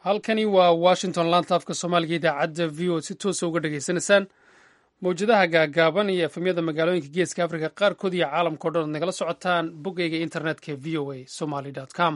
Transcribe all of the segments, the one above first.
halkani waa washington laanta afka soomaaliga idaacadda v o si toosa uga dhegaysanaysaan mawjadaha gaagaaban iyo efemyada magaalooyinka geeska afrika qaarkood iyo caalamkao dhan ad nagala socotaan boggeyga internetka v o a somaly com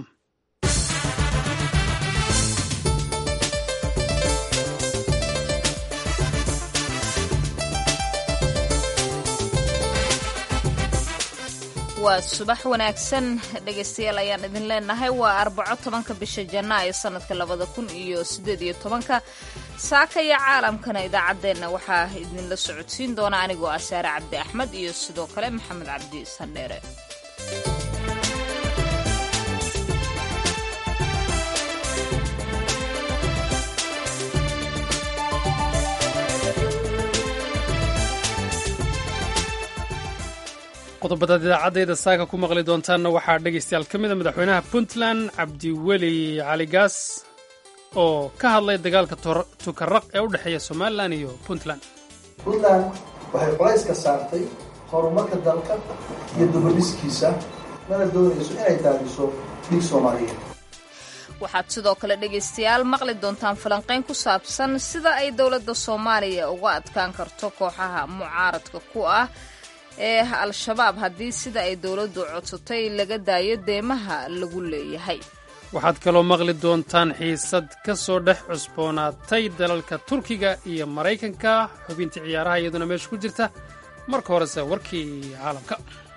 waa subax wanaagsan dhegaystayaal ayaan idin leenahay waa arbaco tobanka bisha janaayo sanadka labada kun iyo sideed iyo tobanka saaka iyo caalamkana idaacaddeenna waxaa idinla socodsiin doona anigoo ah saare cabdi axmed iyo sidoo kale maxamed cabdi sandheere qodobadaad idaacadayda saaka ku maqli doontaanna waxaa dhegaystayaal ka mida madaxweynaha puntland cabdiweli cali gaas oo ka hadlay dagaalka tukaraq ee u dhexeeya somalilan iyo puntland puntland waxay culayska saartay horumarka dalka iyo dubadhiskiisa mana doonayso inay daadiso dhig soomaaliyeed waxaad sidoo kale dhegaystayaal maqli doontaan falanqayn ku saabsan sida ay dowladda soomaaliya uga adkaan karto kooxaha mucaaradka ku ah ee al-shabaab haddii sida ay dowladdu codsatay laga daayo deemaha lagu leeyahay waxaad kaloo maqli doontaan xiisad ka soo dhex cusboonaatay dalalka turkiga iyo maraykanka xubintii ciyaaraha iyaduna meesha ku jirta marka horese warkii caalamka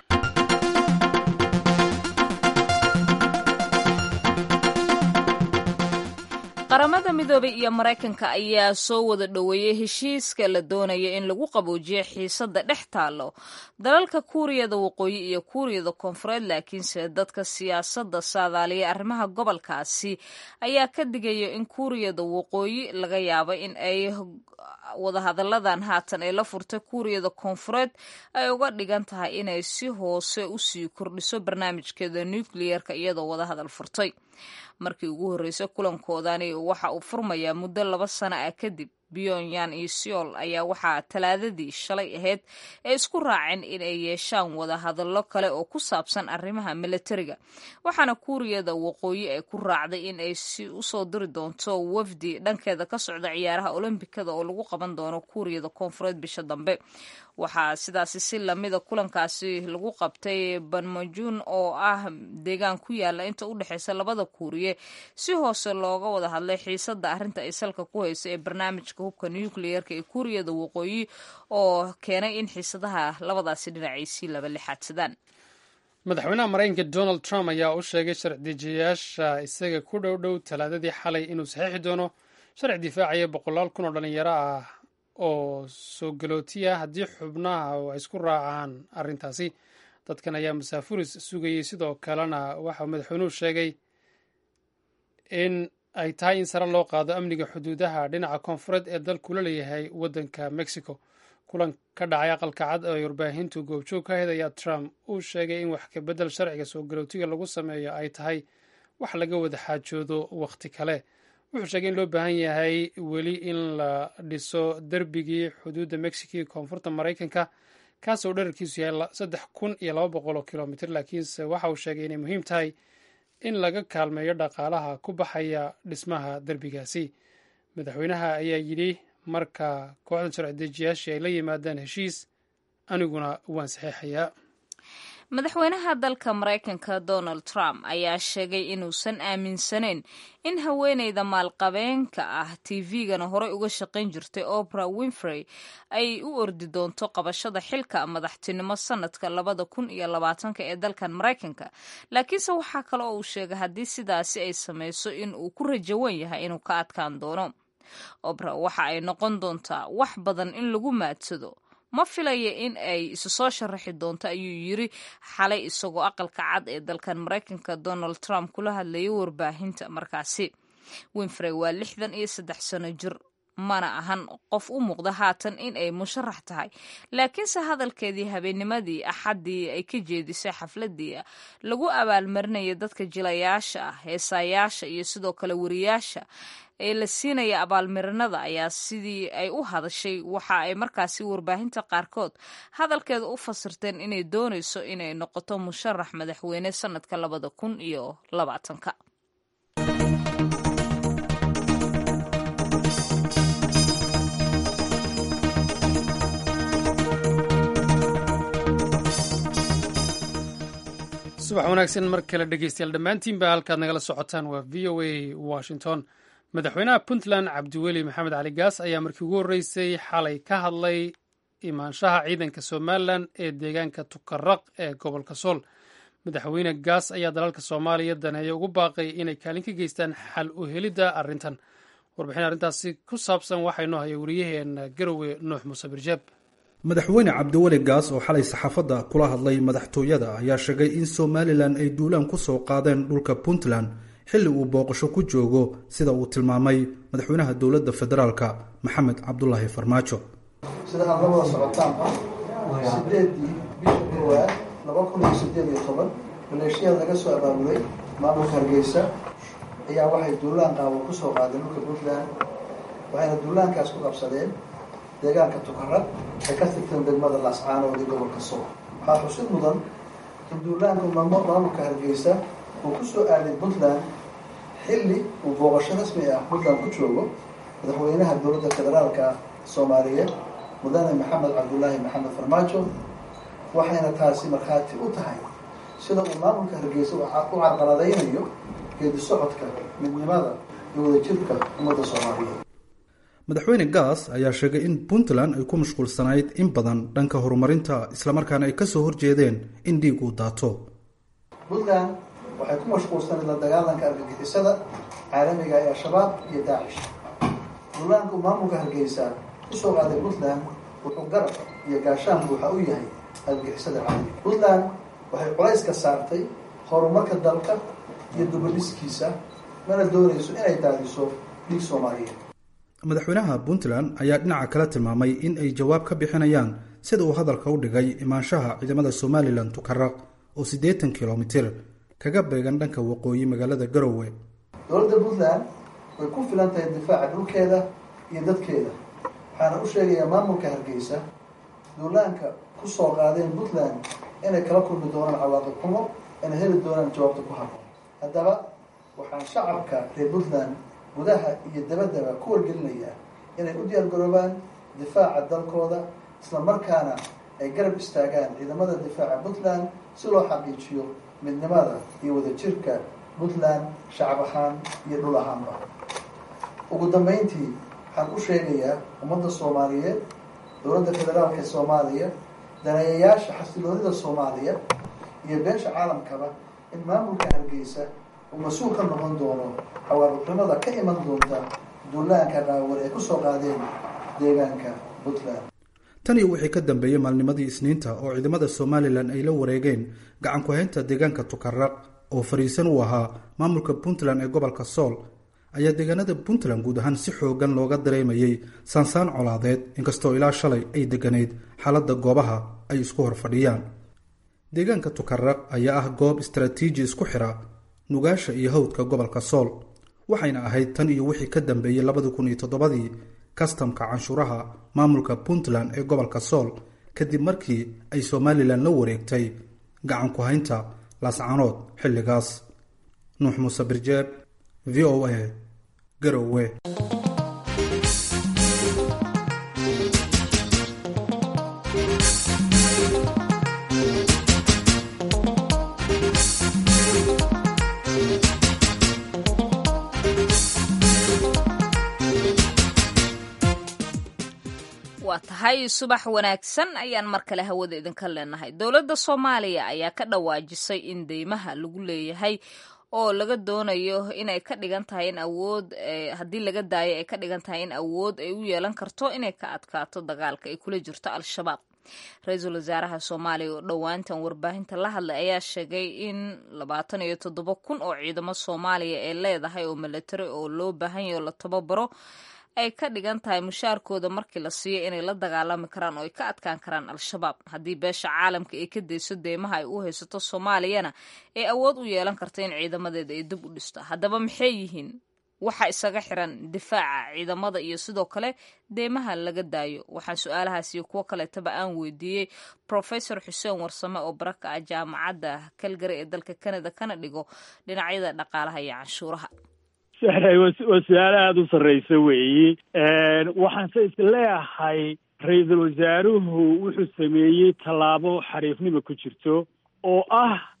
qaramada midoobay iyo maraykanka ayaa soo wada dhoweeyey heshiiska la doonaya in lagu qaboojiyo xiisadda dhex taallo dalalka kuuriyada waqooyi iyo kuuriyada koonfureed laakiinse dadka siyaasadda saadaaliya arrimaha gobolkaasi ayaa ka digaya in kuuriyada waqooyi laga yaabo in ay wadahadalladan haatan ay la furtay kuuriyada koonfureed ay uga dhigan tahay inay si hoose usii kordhiso barnaamijkeeda nukliyeerka iyadoo wadahadal furtay markii ugu horreysay kulankoodani waxa uu furmayaa muddo laba sano ah kadib pyongyang iyo seoul ayaa waxaa talaadadii shalay ahayd ay isku raaceen in ay yeeshaan wadahadallo kale oo ku saabsan arrimaha milatariga waxaana kuuriyada waqooyi ay ku raacday in ay si usoo diri doonto wafdi dhankeeda ka socda ciyaaraha olombikada oo lagu qaban doono kuuriyada koonfureed bisha dambe waxaa sidaasi si lamida kulankaasi lagu qabtay banmajun oo ah deegaan ku yaala inta u dhexeysa labada kuuriye si hoose looga wada hadlay xiisadda arrinta ay salka ku hayso ee barnaamijka hubka nukliyerka ee kuuriyada waqooyi oo keenay in xiisadaha labadaasi dhinacay sii laba lixaadsadaan madaxweynaha maraykanka donald trump ayaa u sheegay sharci-dejiyayaasha isaga ku dhow dhow talaadadii xalay inuu saxiixi doono sharci difaacaya boqolaal kun oo dhalinyaro ah oo soo galootiya haddii xubnaha ay isku raacaan arrintaasi dadkan ayaa masaafuris sugayey sidoo kalena waxauu madaxweynuhu sheegay in ay tahay in sare loo qaado amniga xuduudaha dhinaca koonfureed ee dalkula leeyahay waddanka mexico kulan ka dhacay aqalka cad oo ay warbaahintu goobjoog ka ahayd ayaa trump uu sheegay in wax kabedel sharciga soo galootiga lagu sameeyo ay tahay wax laga wada xaajoodo wakhti kale wuxuu sheegay in loo baahan yahay weli in la dhiso derbigii xuduudda mexico iyo koonfurta maraykanka kaasoo dherarkiisu yahay saddex kun iyo laba boqol oo kilomitr laakiinse waxa uu sheegay inay muhiim tahay in laga kaalmeeyo dhaqaalaha ku baxaya dhismaha derbigaasi madaxweynaha ayaa yidhi marka kooxda sharci-dejiyaashii ay la yimaadaan heshiis aniguna waan saxeexayaa madaxweynaha dalka maraykanka donald trump ayaa sheegay inuusan aaminsanayn in haweeneyda maalqabeenka ah tv-gana horey uga shaqayn jirtay opera winfrey ay u ordi doonto qabashada xilka madaxtinimo sanadka labada kun iyo labaatanka ee dalkan maraykanka laakiinse waxaa kale oo uu sheegay haddii sidaasi ay samayso in uu ku rajawan yahay inuu ka adkaan doono opera waxa ay noqon doontaa wax badan in lagu maadsado ma filaya in ay isu soo sharaxi doonto ayuu yiri xalay isagoo aqalka cad ee dalkan maraykanka donald trump kula hadlayay warbaahinta markaasi winfrey waa lixdan iyo saddex sano jir mana ahan qof u muuqda haatan in ay musharax tahay laakiinse hadalkeedii habeennimadii axaddii ay ka jeedisay xafladii lagu abaalmarinaya dadka jilayaasha ah heesaayaasha iyo sidoo kale wariyaasha ee la siinaya abaalmarinada ayaa sidii ay u hadashay waxa ay markaasi warbaahinta qaarkood hadalkeeda u fasirteen inay doonayso inay noqoto musharax madaxweyne sanadka labada kun iyo labaatanka subax wanaagsan mar kale dhegeystayaal dhammaantiinba halkaad nagala socotaan waa v o a washington madaxweynaha puntland cabdiweli maxamed cali gaas ayaa markii ugu horreysay xalay ka hadlay imaanshaha ciidanka somalilan ee deegaanka tukaraq ee gobolka sool madaxweyne gaas ayaa dalalka soomaaliya daneeya ugu baaqay inay kaalin ka geystaan xal u helidda arrintan warbixin arrintaasi ku saabsan waxaa inoo haya wariyaheena garowe nuux muuse birjeeb madaxweyne cabdiweli gaas oo xalay saxaafadda kula hadlay madaxtooyada ayaa sheegay in somalilan ay duulaan ku soo qaadeen dhulka puntland xilli uu booqasho ku joogo sida uu tilmaamay madaxweynaha dowladda federaalka maxamed cabdulaahi farmaajo sida aad la wada socotaanba sideedii bisha koowaad laba kun iyo sideed iyo toban maleeshiyada laga soo abaabulay maamulka hargeysa ayaa waxay duulaan qaabo ku soo qaadeen dhulka puntland waxayna duulaankaas ku qabsadeen deegaanka tukarad ay ka tirteen degmada laascaanood ee gobolka sool waxaa xusid mudan in duulaanka maamulka hargeysa uu ku soo aaday puntland xilli uu booqasho rasmi ah puntland ku joogo madaxweynaha dowladda federaalka soomaaliyeed mudane maxamed cabdulaahi maxamed farmaajo waxayna taasi markhaati u tahay sida uu maamulka hargeysa u carqaladaynayo geedi socodka midnimada iyo wadajirka ummadda soomaaliyeed madaxweyne gaas ayaa sheegay in puntland ay ku mashquulsanayd in badan dhanka horumarinta islamarkaana ay kasoo horjeedeen in dhiig uu daato puntland waxay ku mashquulsanayd la dagaalanka argagixisada caalamiga ee al-shabaab iyo daacish duulaanku maamulka hargeysa kusoo qaaday puntland wuxuu garab iyo gaashaan buuxa u yahay argagixisada caalamiga puntland waxay culayska saartay horumarka dalka iyo dubadhiskiisa mana doonayso inay daadiso dhiig soomaaliyeed madaxweynaha puntland ayaa dhinaca kale tilmaamay in ay jawaab ka bixinayaan sida uu hadalka u dhigay imaanshaha ciidamada somalilan tukaraq oo siddeetan kilomitir kaga beegan dhanka waqooyi magaalada garowe dowladda puntland way ku filan tahay difaaca dhulkeeda iyo dadkeeda waxaana u sheegayaa maamulka hargeysa duulaanka ku soo qaadeen puntland inay kala kulmi doonaan cawaaqib xumo inay heli doonaan jawaabta ku habboon haddaba waxaan shacabka reer puntland gudaha iyo dabaddaba ku wargelinayaa inay u diyaar garoobaan difaaca dalkooda isla markaana ay garab istaagaan ciidamada difaaca puntland si loo xaqiijiyo midnimada iyo wadajirka puntland shacab ahaan iyo dhul ahaanba ugu dambeyntii waxaan u sheegayaa ummadda soomaaliyeed dowladda federaalka ee soomaaliya daneeyayaasha xasiloonida soomaaliya iyo beesha caalamkaba in maamulka hargeysa uu mas-uul ka noqon doono xawaarixnimada ka iman doonta duulaanka dhaawar ee kusoo qaadeen deegaanka puntland tan iyo wixii ka dambeeyey maalnimadii isniinta oo ciidamada somalilan ay la wareegeen gacan ku-haynta deegaanka tukaraq oo fariisan u ahaa maamulka puntland ee gobolka sool ayaa deegaanada puntland guud ahaan si xoogan looga dareemayey saansaan colaadeed inkastoo ilaa shalay ay degganayd xaaladda goobaha ay isku hor fadhiyaan deegaanka tukaraq ayaa ah goob istaraatiiji isku xira nugaasha iyo hawdka gobolka sool waxayna ahayd tan iyo wixii ka dambeeyey labadi kun iyo toddobadii kastamka canshuuraha maamulka puntland ee gobolka sool kadib markii ay somalilan la wareegtay gacan ku-haynta laascanood xilligaas nuux muuse birjeeb v o a garowe waa tahay subax wanaagsan ayaan mar kale hawada idinka leenahay dowladda soomaaliya ayaa ka dhawaajisay in deymaha lagu leeyahay oo laga doonayo inay ka dhigan tahay in awood haddii laga daayo ay ka dhigan tahay in awood ay u yeelan karto inay ka adkaato dagaalka ay kula jirto al-shabaab ra-iisul wasaaraha soomaaliya oo dhowaantan warbaahinta la hadlay ayaa sheegay in labaatan iyo toddoba kun oo ciidamo soomaaliya ee leedahay oo milatari oo loo baahan yaho la tababaro ay ka dhigan tahay mushaarkooda markii la siiyo inay la dagaalami karaan oo ay ka adkaan karaan al-shabaab haddii beesha caalamka ay ka dayso deymaha ay u haysato soomaaliyana ay awood u yeelan karta in ciidamadeeda ay dib u dhisto haddaba maxay yihiin waxa isaga xiran difaaca ciidamada iyo sidoo kale deymaha laga daayo waxaan su-aalahaas iyo kuwo kaleetaba aan weydiiyey professor xuseen warsame oo baraka ah jaamacadda calgary ee dalka canada kana dhigo dhinacyada dhaqaalaha iyo canshuuraha waa su-aalo aada u sarreysa weeyi waxaanse isleeyahay ra-iisul wasaaruhu wuxuu sameeyey tallaabo xariifnima ku jirto oo ah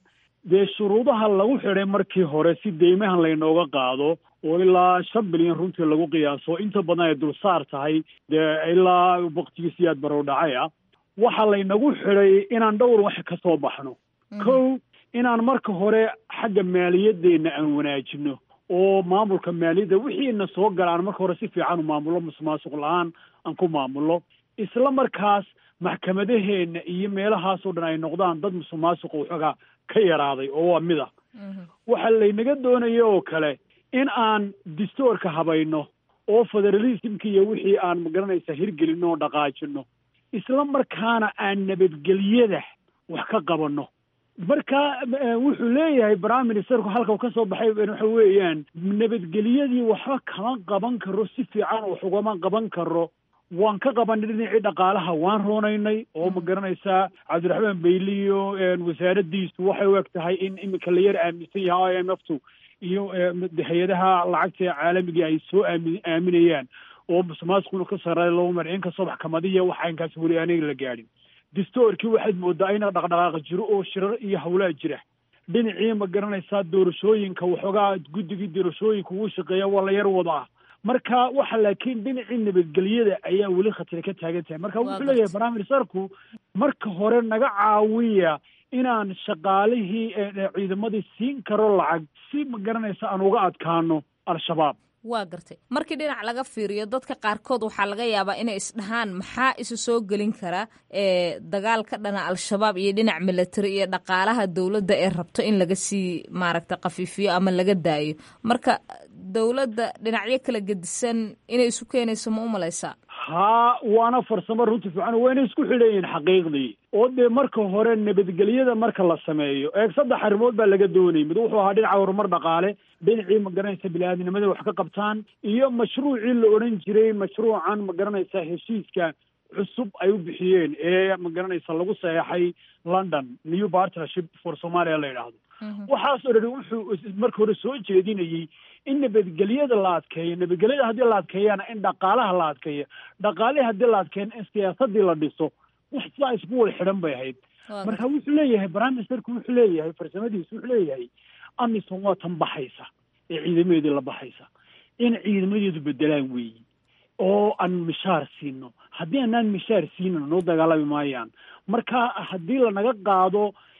dee shuruudaha lagu xidhay markii hore si deymahan laynooga qaado oo ilaa shan bilyan runtii lagu qiyaaso inta badan ay dulsaar tahay dee ilaa waktigiisi aad barow dhacay ah waxaa laynagu xidhay inaan dhowr wax ka soo baxno kow inaan marka hore xagga maaliyadeenna aan wanaajino oo maamulka maaliyadda wixiina soo gala aan marka hore si fiican u maamulo musuqmaasuq la-aan aan ku maamulo isla markaas maxkamadaheenna iyo meelahaasoo dhan ay noqdaan dad musuqmaasuqa waxoogaa ka yaraaday oo waa mid a waxaa laynaga doonaya oo kale in aan distoorka habayno oo federalismka iyo wixii aan magaranaysa hirgelino oo dhaqaajino isla markaana aan nabadgelyada wax ka qabanno marka wuxuu leeyahay prime ministerku halkau ka soo baxay waxa weeyaan nabadgelyadii waxba kama qaban karo si fiican wax ugama qaban karo waan ka qabanay dhinacii dhaqaalaha waan roonaynay oo ma garanaysaa cabdiraxmaan beyliyo wasaaraddiisu waxay u eg tahay in iminka la yar aaminsan yahay i m f tu iyo hay-adaha lacagta caalamiga ay soo aami aaminayaan oo musuqmaasuquna ka sarreeya loo mar inkastoo maxkamadiya waxa inkaas weli aniga la gaadhin distoorkii waxaad moodaa ina dhaqdhaqaaq jiro oo shirar iyo hawlaa jira dhinacii ma garanaysaa doorashooyinka waxoogaa guddigii doorashooyinka ugu shaqeeya waa la yar wadaa marka waxa laakiin dhinacii nabadgelyada ayaa weli khatira ka taagan tahay marka wuxuu leeyahay prime ministerku marka hore naga caawiya inaan shaqaalihii ciidamadii siin karo lacag si ma garanaysa aan uga adkaano al-shabaab waa gartay markii dhinac laga fiiriyo dadka qaarkood waxaa laga yaabaa inay isdhahaan maxaa isu soo gelin kara ee dagaal ka dhana al-shabaab iyo dhinac milatary iyo dhaqaalaha dowladda ee rabto in laga sii maaragta khafiifiyo ama laga daayo marka dowladda dhinacyo kala gedisan inay isu keenayso ma u malaysaa haa waana farsamo runti fiican wayna isku xidhan yihiin xaqiiqdii oo dee marka hore nabadgelyada marka la sameeyo eeg saddex arrimood baa laga doonayay mid wuxuu ahaa dhinaca horumar dhaqaale dhinacii ma garanaysa bini-aadnimada wax ka qabtaan iyo mashruucii la odhan jiray mashruucan ma garanaysa heshiiska cusub ay u bixiyeen ee ma garanaysa lagu saxeexay london new partnership for somalia la yidhaahdo waxaasoo dhan wuxuu marka hore soo jeedinayey in nabadgelyada la adkeeyo nabadgelyada haddii la adkeeyana in dhaqaalaha la adkeeyo dhaqaalihii haddii la adkeeyana in siyaasadii la dhiso wax sidaa isku wada xidhan bay ahayd marka wuxuu leeyahay prime ministerku wuxuu leeyahay farsamadiisu wuxuu leeyahay amisom waa tan baxaysa ee ciidamadeedii la baxaysa in ciidamadeedu bedelaan weeyi oo aan mishaar siino haddii aanaan mishaar siinin noo dagaalami maayaan marka haddii lanaga qaado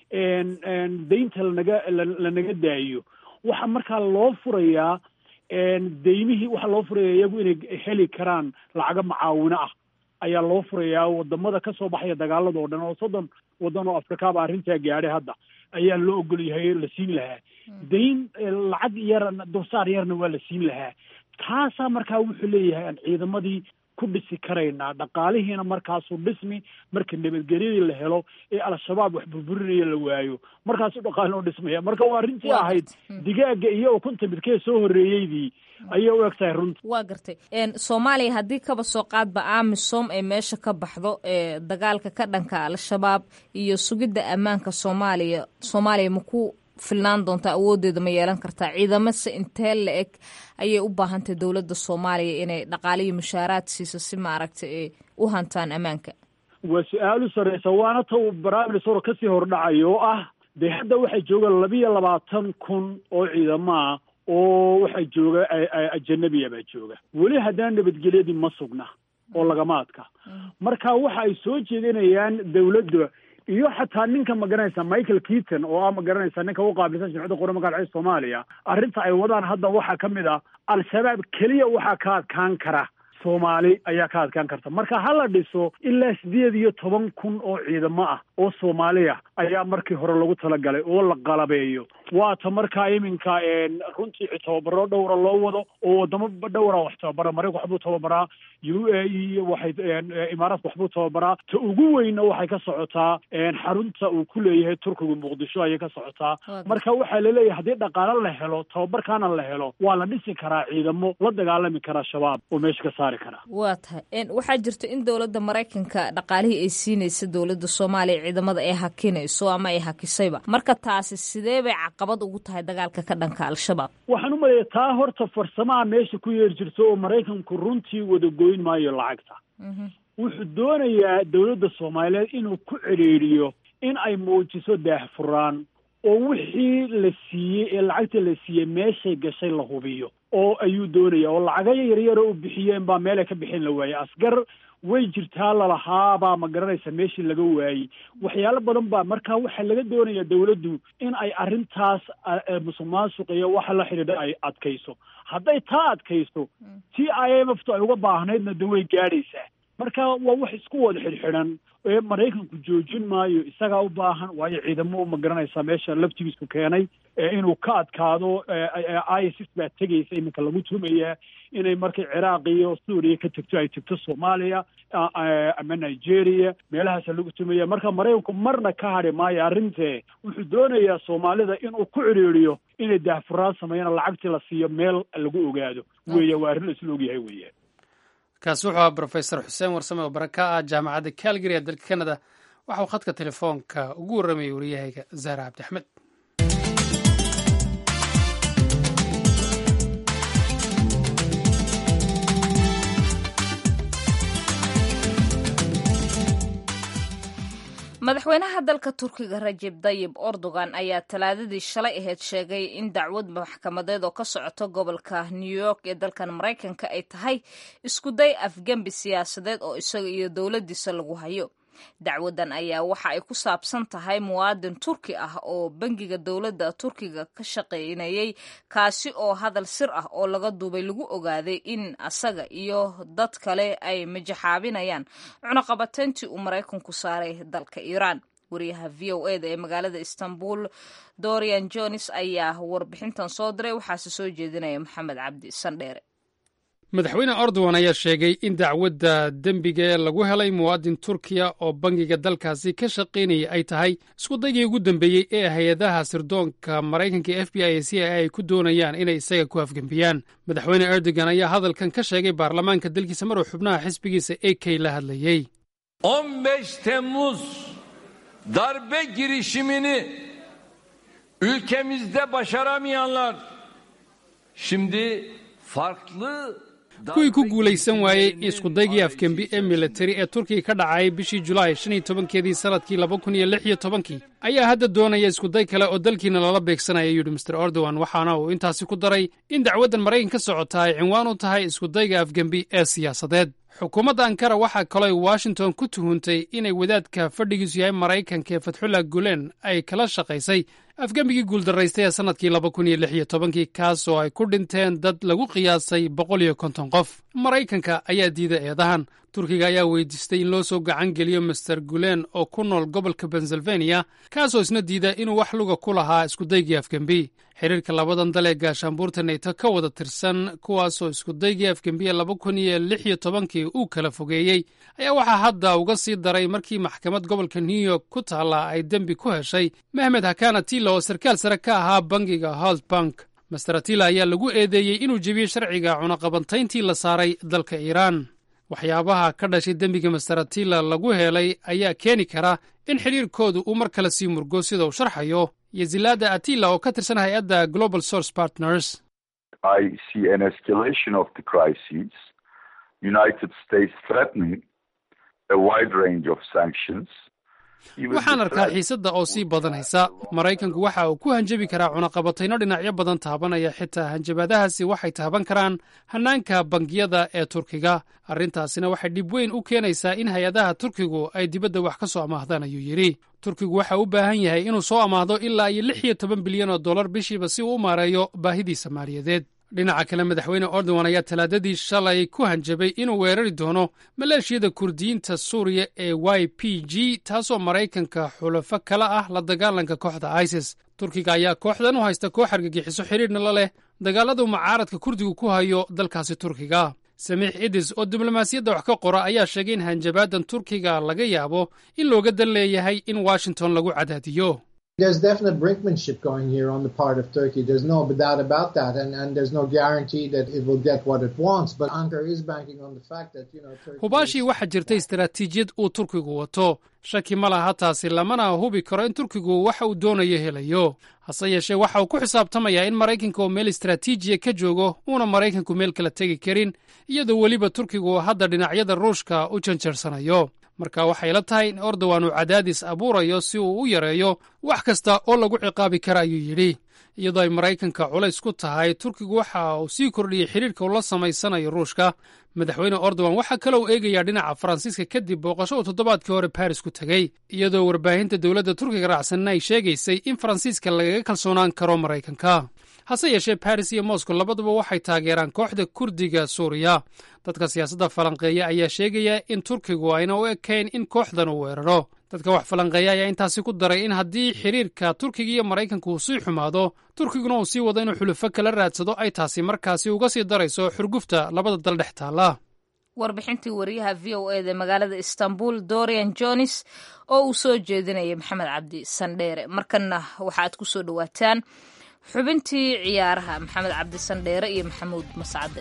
daynta lanaga lanaga daayo waxa markaa loo furayaa deymihii waxaa loo furaya iyagu inay heli karaan lacago macaawino ah ayaa loo furayaa wadamada kasoo baxaya dagaalada oo dhan oo soddon waddan oo afrikaaba arrintaa gaadhay hadda ayaa loo ogol yahay la siin lahaa dayn lacag yar dulsaar yarna waa la siin lahaa taasaa markaa wuxuu leeyahay aan ciidamadii ku dhisi karaynaa dhaqaalihiina markaasuu dhismi marka nabadgelyadii la helo ee al-shabaab wax burburinaya la waayo markaasuu dhaqaalin u dhismaya marka waa arrintii ahayd digaaga iyo ukunta midkee soo horreeyeydii ayay u eg tahay runta waa gartay soomaaliya haddii kaba soo qaadba amisom ay meesha ka baxdo ee dagaalka ka dhanka al-shabaab iyo sugidda ammaanka soomaaliya soomaaliya maku filnaan doontaa awooddeeda ma yeelan kartaa ciidamase intee la eg ayay u baahantahy dowladda soomaaliya inay dhaqaaliyo mushaaraad siiso si maaragta ay u hantaan ammaanka waa su-aal u sarreysa waana ta uu barnaamij kasii hordhacayo oo ah dee hadda waxaa jooga labiyo labaatan kun oo ciidamaah oo waxaa jooga ajanabiya baa jooga weli haddana nabadgelyadii ma sugna oo lagama adka marka waxa ay soo jeedinayaan dowladda iyo xataa ninka magaranaysa michael keaton oo ah magaranaysa ninka u qaabilsan jamciyadda qura magaalcida soomaaliya arrinta ay wadaan hadda waxaa ka mid ah al-shabaab keliya waxaa ka adkaan kara soomaali ayaa ka adkaan karta marka ha la dhiso ilaa sideed iyo toban kun oo ciidamo ah oo soomaaliya ayaa markii hore lagu talagalay oo la qalabeeyo waata markaa iminka runtii tababaro dhowra loo wado oo wadamo dhowra wax tababara marayka waxbuu tababaraa u a e waxay imaaraadka waxbuu tababaraa ta ugu weynna waxay ka socotaa xarunta uu ku leeyahay turkiga muqdisho ayay ka socotaa marka waxaa laleeyahay haddii dhaqaalo la helo tababarkaana la helo waa la dhisi karaa ciidamo la dagaalami karaa shabaab oo meesha ka saari karaa waa tahay waxaa jirta in dowladda maraykanka dhaqaalihii ay siinaysa dowladda soomaaliya ciidamada ay hakinayso ama ay hakisayba marka taasi sidee bay caqabad ugu tahay dagaalka ka dhanka al-shabaab waxaan u maleeya taa horta farsamaha meesha ku yeeri jirto oo maraykanku runtii wada goyn maayo lacagta wuxuu doonayaa dowladda soomaaliyeed inuu ku cedhiiriyo in ay muujiso daahfuraan oo wixii la siiyey ee lacagta la siiyey meeshay gashay la hubiyo oo ayuu doonaya oo lacaga yaryara u bixiyeen baa meelay ka bixin la waayey asgar way jirtaa lalahaabaa ma garanaysa meeshii laga waayey waxyaalo badan baa marka waxaa laga doonaya dawladdu in ay arrintaas musuq maasuq iyo waxa la xidhiidha ay adkayso hadday taa adkayso t i m f tu ay uga baahnaydna de way gaadhaysaa marka waa wax isku wada xidhxidhan ee maraykanku joojin maayo isagaa u baahan waayo ciidamo ma garanaysaa meesha laftigiisku keenay inuu ka adkaado isis baa tegaysa iminka lagu tumayaa inay markay ciraaq iyo suuriya ka tegto ay tegto soomaaliya ama nigeria meelahaasa lagu tumaya marka maraykanku marna ka hadhi maayo arrintee wuxuu doonayaa soomaalida inuu ku cidhiiriyo inay daahfuraan sameeyana lacagtii la siiyo meel lagu ogaado weya waa arrin la isla ogyahay weya kaasi wuxuu ahaa brofesor xuseen warsame oo bara ka ah jaamacadda calgary ee dalka canada waxa uu khadka telefoonka ugu warramayay wariyahayga zahra cabdi axmed madaxweynaha dalka turkiga rajeb dayib erdogan ayaa talaadadii shalay ahayd sheegay in dacwad maxkamadeed oo ka socoto gobolka new york ee dalkan maraykanka ay tahay iskuday afgembi siyaasadeed oo isaga iyo dowladdiisa lagu hayo dacwadan ayaa waxa ay ku saabsan tahay muwaadin turki ah oo bangiga dowladda turkiga ka shaqaynayay kaasi oo hadal sir ah oo laga duubay lagu ogaaday in asaga iyo dad kale ay majaxaabinayaan cunaqabateyntii uu maraykanku saaray dalka iiraan wariyaha v o e da ee magaalada istanbul dorian jones ayaa warbixintan soo diray waxaase soo jeedinaya maxamed cabdi sandheere madaxweyne erdogan ayaa sheegay in dacwadda dembiga ee lagu helay muwaadin turkiya oo bangiga dalkaasi ka shaqaynayay ay tahay iskudaygii ugu dambeeyey ee hay-adaha sirdoonka maraykanka f b i e c a ay ku doonayaan inay isaga ku afgembiyaan madaxweyne erdogan ayaa hadalkan ka sheegay baarlamaanka dalkiisa maruu xubnaha xisbigiisa a k la hadlayey temmuz darbe girişimini ülkemizde başaramayanlar şimdi farklı kuwii ku guulaysan waayey iskudaygii afgembi ee militari ee turkiga ka dhacay bishii julaay shan iyo tobankeedii sanadkii laba kun iyo lix iyo tobankii ayaa hadda doonaya iskuday kale oo dalkiina lala beegsanaya yidhi master erdogan waxaana uu intaasi ku daray in dacwaddan maraykan ka socota ay cinwaan u tahay iskudayga afgembi ee siyaasadeed xukuumadda ankara waxaa kalooy washington ku tuhuntay inay wadaadka fadhigiisu yahay maraykanka ee fatxullah gulen ay kala shaqaysay afgembigii guuldaraystay ee sannadkii laba kun iyo lix iyo tobankii kaas oo ay ku dhinteen dad lagu qiyaasay boqol iyo konton qof maraykanka ayaa diiday eedahan turkiga ayaa weydiistay in loo soo gacan geliyo master gulen oo ku nool gobolka pennsylvania kaasoo isna diida inuu wax luga ku lahaa iskudaygii afgembi xiriirka labadan dal ee gaashaanbuurta neyto ka wada tirsan kuwaasoo iskudaygii afgembiye laba kun iyo lix iyo tobankii uu kala fogeeyey ayaa waxaa hadda uga sii daray markii maxkamad gobolka new york ku taalla ay dembi ku heshay mehmed hakana tila oo sarkaal sare ka ahaa bangiga holt bank master atila ayaa lagu eedeeyey inuu jebiyey sharciga cunaqabantayntii la saaray dalka iiraan waxyaabaha ka dhashay dembiga master atila lagu helay ayaa keeni kara in xidhiirkoodu uu mar kale sii murgo sida uu sharxayo yezilada atila oo ka tirsan hay-adda global source partners waxaan arkaa xiisadda oo sii badanaysa maraykanku waxa uu ku hanjabi karaa cunaqabatayno dhinacyo badan taabanaya xitaa hanjabaadahaasi waxay taaban karaan hannaanka bangiyada ee turkiga arrintaasina waxay dhib weyn u keenaysaa in hay-adaha turkigu ay dibadda wax ka soo amaahdaan ayuu yidhi turkigu waxa u baahan yahay inuu soo amaahdo ilaa iyo lix iyo toban bilyan oo dollar bishiiba si uu u maareeyo baahidiisa maaliyadeed dhinaca kale madaxweyne erdogan ayaa talaadadii shalay ku hanjabay inuu weerari doono maleeshiyada kurdiyiinta suuriya ee y p g taasoo maraykanka xulafo kala ah la dagaalanka kooxda isis turkiga ayaa kooxdan u haysta koox argagixiso xidhiirna la leh dagaaladu mucaaradka kurdigu ku hayo dalkaasi turkiga samiix idis oo diblomaasiyadda wax ka qora ayaa sheegay in hanjabaadan turkiga laga yaabo in looga dan leeyahay in washington lagu cadaadiyo There's definite brinkmanship going here on the part of Turkey. There's no doubt about that, and, and there's no guarantee that it will get what it wants. But Ankara is banking on the fact that you know. Turkey hubaashii waxaa jirta istaraatiijiyad uu turkigu wato shaki ma laha taasi lamana hubi karo in turkigu waxa uu doonayo helayo hase yeeshee waxa uu ku xisaabtamayaa in maraykanka oo meel istaraatiijiya ka joogo uuna maraykanku meel kala tegi karin iyadoo weliba turkigu hadda dhinacyada ruushka u janjarsanayo marka waxay la tahay in erdogan uu cadaadis abuurayo si uu u yareeyo wax kasta oo lagu ciqaabi kara ayuu yidhi iyadoo ay maraykanka culays ku tahay turkigu waxa uu sii kordhiyey xiriirka uu la samaysanayo ruushka madaxweyne erdogan waxaa kale uu eegayaa dhinaca faransiiska kadib booqasho uu toddobaadkii hore baris ku tegey iyadoo warbaahinta dowladda turkiga raacsanna ay sheegaysay in faransiiska lagaga kalsoonaan karo maraykanka hase yeeshee baris iyo moscow labaduba waxay taageeraan kooxda kurdiga suuriya dadka siyaasadda falanqeeya ayaa sheegaya in turkigu ayna u ekayn in kooxdan uu weeraro dadka wax falanqeeya ayaa intaasi ku daray in haddii xiriirka turkiga iyo maraykanka uu sii xumaado turkiguna uu sii wado inuu xulufo kala raadsado ay taasi markaasi uga sii darayso xurgufta labada dal dhex taalla warbixintii wariyaha v o eda magaalada istanbul dorian jones oo uu soo jeedinayay maxamed cabdi sandheere markanna waxaaad ku soo dhowaataan xubintii ciyaaraha maxamed cabdi sandheere iyo maxamuud mascade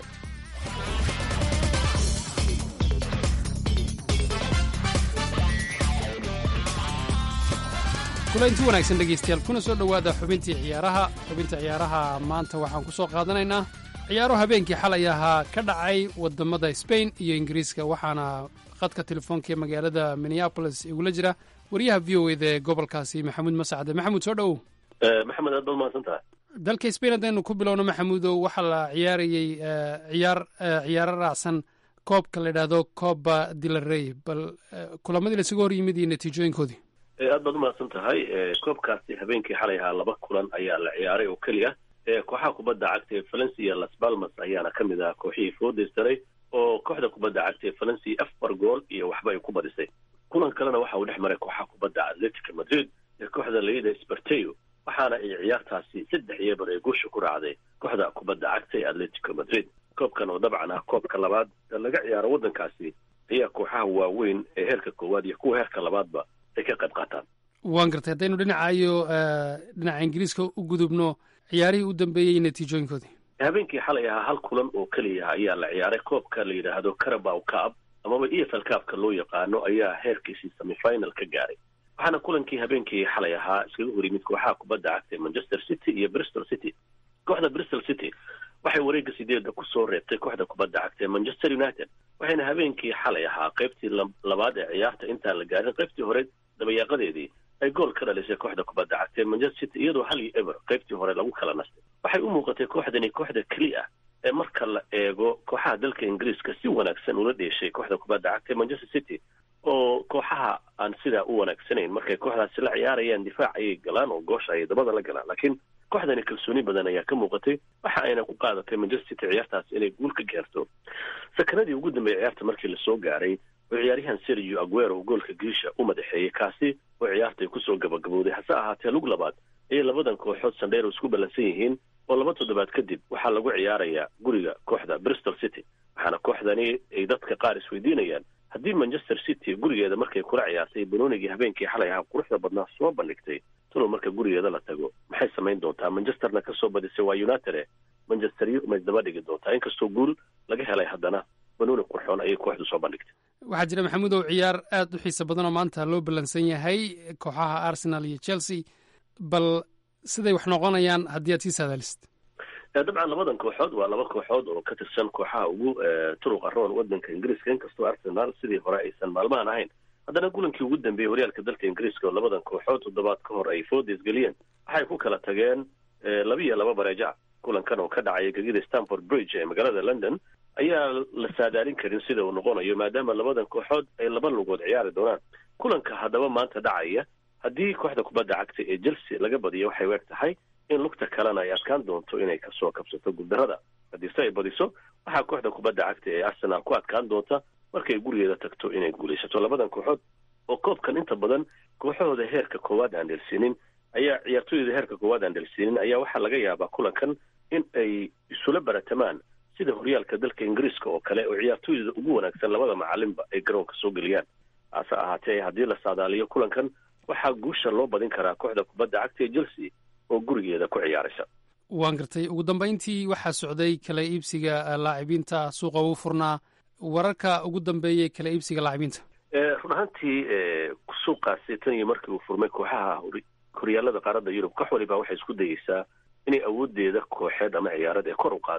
kulanti wanaagsan dhegaystayaal kuna soo dhowaada xubintii ciyaaraha xubinta ciyaaraha maanta waxaan ku soo qaadanaynaa ciyaaro habeenkii xalay ahaa ka dhacay wadamada sbain iyo ingiriiska waxaana khadka telefoonka ee magaalada minneabolis igula jira wariyaha v o eda ee gobolkaasi maxamuud mascade maxamuud soo dhowow maxamed aad baad mahadsan tahay dalka sbain haddaynu ku bilowno maxamuudow waxaa la ciyaarayey ciyaar ciyaaro raacsan koobka la yidhaahdo coba dilarey bal kulamadii lasuga hor yimid iyo natiijooyinkoodii aad baad umahadsan tahay koobkaasi habeenkii xalay ahaa laba kulan ayaa la ciyaaray oo keliya kooxaha kubadda cagta ee valencia las balmas ayaana ka mid ah kooxihii foodeysaray oo kooxda kubadda cagta ee valencia afar gool iyo waxba ay ku badisay kulan kalena waxa uu dhex maray kooxaha kubadda atletica madrid ee kooxda layida sparteo waxaana ay ciyaartaasi saddex iyo bar ee guusha ku raacday kooxda kubadda cagta ee atletico madrid koobkan oo dabcan ah koobka labaad ee laga ciyaaro waddankaasi ayaa kooxaha waaweyn ee heerka koowaad iyo kuwa heerka labaadba ay ka qayb qaataan waan gartay haddaynu dhinacayo dhinaca ingiriiska u gudubno ciyaarihii u dambeeyey natiijooyinkoodii habeenkii xalay ahaa hal kulan oo keliya ayaa la ciyaaray koobka la yidhaahdo carabow cab amaba e f l cabka loo yaqaano ayaa heerkiisii semifinal ka gaaray waxaana kulankii habeenkii xalay ahaa iskaga hor yimid kooxaha kubadda cagtay manchester city iyo bristol city kooxda bristol city waxay wareegga sideedda kusoo reebtay kooxda kubadda cagtay manchester united waxayna habeenkii xalay ahaa qaybtii labaad ee ciyaarta intaan la gaarin qaybtii hore dabayaaqadeedii ay gool ka dhalisay kooxda kubadda cagtay manchester city iyadoo hal iyo eber qaybtii hore lagu kala nastay waxay u muuqatay kooxdani kooxda keli ah ee marka la eego kooxaha dalka ingiriiska si wanaagsan ula dheeshay kooxda kubadda cagtay manchester city oo kooxaha aan sidaa u wanaagsanayn markay kooxdaasi la ciyaarayaan difaac ayay galaan oo goosha ayay dabada la galaan laakiin kooxdani kalsooni badan ayaa ka muuqatay waxa ayna ku qaadatay manchester city ciyaartaas inay guul ka gaarto sakanadii ugu dambeeyay ciyaarta markii lasoo gaaray oo ciyaaryahan sergio aguero goolka giisha u madaxeeyey kaasi oo ciyaartay kusoo gabagabowday hase ahaatee lug labaad ayay labadan kooxood sandheero isku ballansan yihiin oo laba toddobaad kadib waxaa lagu ciyaarayaa guriga kooxda bristol city waxaana kooxdani ay dadka qaar isweydiinayaan haddii manchester city gurigeeda markay kula ciyaartay banoonigii habeenkii xalay ahaa quruxda badnaa soo bandhigtay talow marka gurigeeda la tago maxay samayn doontaa manchesterna kasoo badisay waa united manchester ma isdaba dhigi doontaa inkastoo guul laga helay haddana banooni qurxoon ayay kooxdu soo bandhigtay waxaa jira maxamuudow ciyaar aad u xiisa badan oo maanta loo ballansan yahay kooxaha arsenal iyo chelsea bal siday wax noqonayaan haddii aad sii saadaalisid dabcan labadan kooxood waa laba kooxood oo ka tirsan kooxaha ugu turuqa roon wadanka ingiriiska inkastoo arsenal sidii hore aysan maalmahan ahayn haddana kulankii ugu dambeeyey horyaalka dalka ingiriiska oo labadan kooxood toddobaad ka hor ay foodis geliyeen waxay ku kala tageen laba iyo laba bareejac kulankan oo ka dhacaya gegida stanford bridge ee magaalada london ayaa la saadaalin karin sida uu noqonayo maadaama labadan kooxood ay laba lugood ciyaari doonaan kulanka haddaba maanta dhacaya haddii kooxda kubadda cagta ee chelsea laga badiyo waxay weer tahay in lugta kalena ay adkaan doonto inay kasoo kabsato guuldarada haddiise ay badiso waxaa kooxda kubadda cagta ee arsenal ku adkaan doonta markay gurigeeda tagto inay guulaysato labadan kooxood oo koobkan inta badan kooxahooda heerka koowaad aan dhelsiinin ayaa ciyaartooyda heerka koowaad aan dhelsiinin ayaa waxaa laga yaabaa kulankan in ay isula baratamaan sida horyaalka dalka ingiriiska oo kale oo ciyaartooyda ugu wanaagsan labada macalinba ay garoonka soo geliyaan hase ahaatee haddii la saadaaliyo kulankan waxaa guusha loo badin karaa kooxda kubadda cagta ee chelsea oo gurigeeda ku ciyaaraysa waan gartay ugu dambayntii waxaa socday kala iibsiga laacibiinta suuqa ugu furnaa wararka ugu dambeeyey kala iibsiga laacibiinta run ahaantii suuqaasi tan iyo markii uu furmay kooxaha horyaalada qaaradda yurub koox waliba waxay isku dayeysaa inay awoodeeda kooxeed ama ciyaarad ee kor u qaado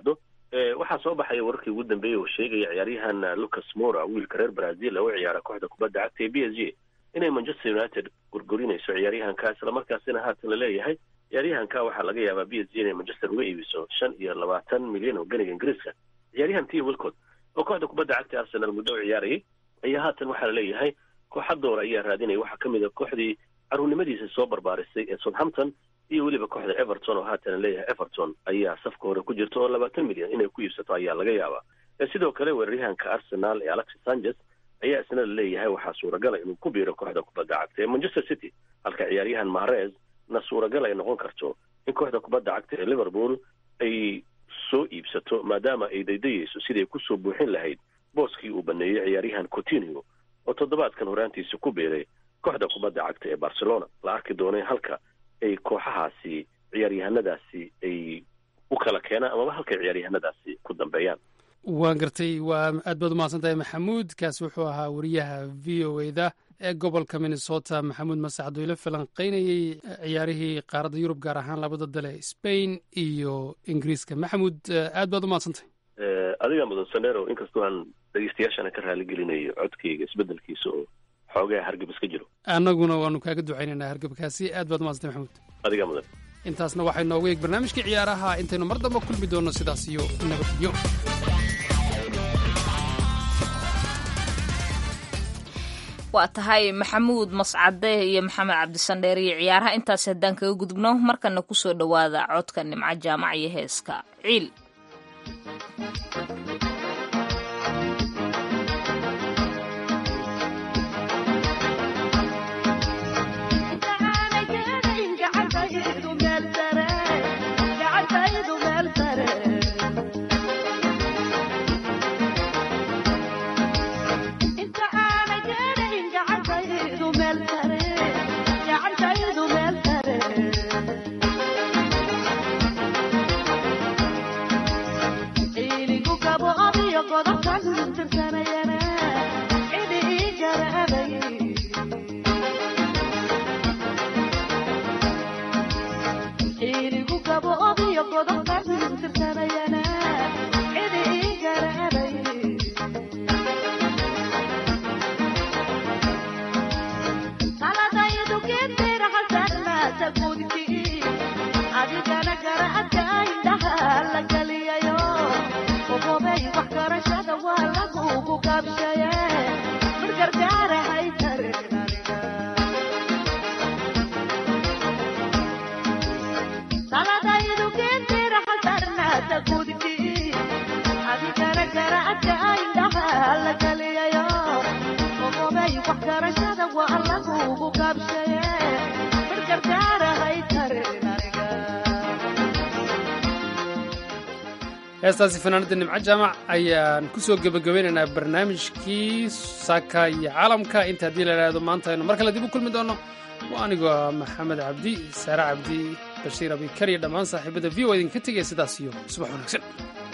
waxaa soo baxaya wararkii ugu dambeeyey oo sheegaya ciyaaryahan lucas mora wiilka reer brazil oo u ciyaara kooxda kubadda cagta ee b s g inay manchester united gurgurinayso ciyaaryahanka islamarkaasina haatan la leeyahay ciyaaryahanka waxaa laga yaabaa b s g inay manchester uga iibiso shan iyo labaatan milyan oo ganiga ingiriiska ciyaaryahan tia wilcod oo kooxda kubadda cagta arsenal muddo u ciyaarayay ayaa haatan waxaa laleeyahay kooxa door ayaa raadinaya waxaa ka mid a kooxdii caruurnimadiisa soo barbaarisay ee southampton iyo weliba kooxda everton oo haatan leeyahay everton ayaa safka hore ku jirta oo labaatan milyan inay ku iibsato ayaa laga yaabaa sidoo kale weeraryahanka arsenal ee alexis sanchez ayaa isna laleeyahay waxaa suuragala inuu ku biiro kooxda kubadda cagta ee manchester city halka ciyaaryahan mahrez na suuragal ay noqon karto in kooxda kubadda cagta ee liverpool ay soo iibsato maadaama ay daydayeyso siday kusoo buuxin lahayd booskii uu baneeyey ciyaaryahan coutinho oo toddobaadkan horaantiisa ku biiray kooxda kubadda cagta ee barcelona la arki doonay halka ay kooxahaasi ciyaaryahanadaasi ay u kala keenaan amaba halkay ciyaaryahanadaasi ku dambeeyaan waan gartay waa aad baad umahadsan tahay maxamuud kaasi wuxuu ahaa wariyaha v o e da ee gobolka minnesota maxamuud masacad oo ila falanqeynayey ciyaarihii qaaradda yurub gaar ahaan labada dale spain iyo ingiriiska maxamuud aad baad umahadsantahay adiga mudan sanero inkastoo aan dhegeystayaashana ka raali gelinayo codkayga isbedelkiisa oo xoogaa hargab iska jiro annaguna waanu kaaga ducaynaynaa hargabkaasi aad baad umahadsantay maxamuud adiga mudan intaasna waxay noogu eeg barnaamijkii ciyaaraha intaynu mar damba kulmi doonno sidaas iyo nabadgelyo waa tahay maxamuud mascade iyo maxamed cabdisandheer iyo ciyaaraha intaas haddaan kaga gudubno markana kusoo dhowaada codka nimco jaamac iyo heeska ciil heestaasi fanaanada nimco jaamac ayaan kusoo gebagabeynaynaa barnaamijkii saaka iyo caalamka inta haddii la idhaahdo maanta aynu mar kale dib u kulmi doonno waa anigoo maxamed cabdi saare cabdi bashiir abikar iyo dhammaan saaxiibada v o idinka tegaya sidaas iyo subax wanaagsan